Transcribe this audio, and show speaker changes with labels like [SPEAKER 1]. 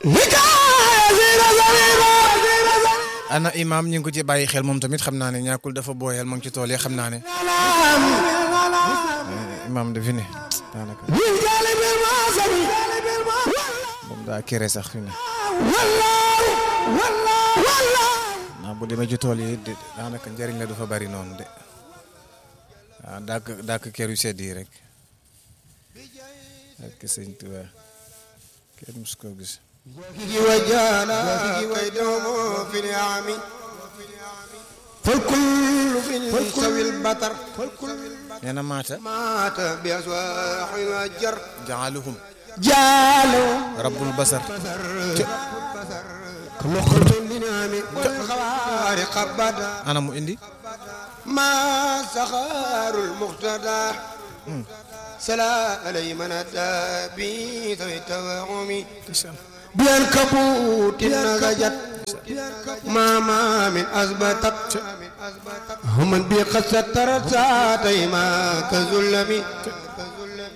[SPEAKER 1] ana imam ñu ngi ko ci bàyyi xel moom tamit xam naa ne ñàkkul dafa booyal mu ngi ci tool yi xam naa ne imam dafi ne daanaka moom daa kere sax fi ne naa bu demee ci tool yi daanaka njëriñ la du fa bari noonu de waaw dàkk dàkk kër yu sedd yi rek ak sëñ Tuubaa kenn mus koo gis
[SPEAKER 2] وجانا كيدهم في اليعم فالكل في سوي البتر
[SPEAKER 1] nee na maata
[SPEAKER 2] مات بأسواح الجر
[SPEAKER 1] jaaluhum
[SPEAKER 2] جالوا
[SPEAKER 1] rabbul basar
[SPEAKER 2] كمخرج لنعم والخوارق بدا
[SPEAKER 1] ana mu indi
[SPEAKER 2] ما سخار المقتدى سلا علي من أدى بي ذوي التوهم بأنكبوت نغجت ما ما من أثبتت هم بي قد سترت ساعتي ما كظلمي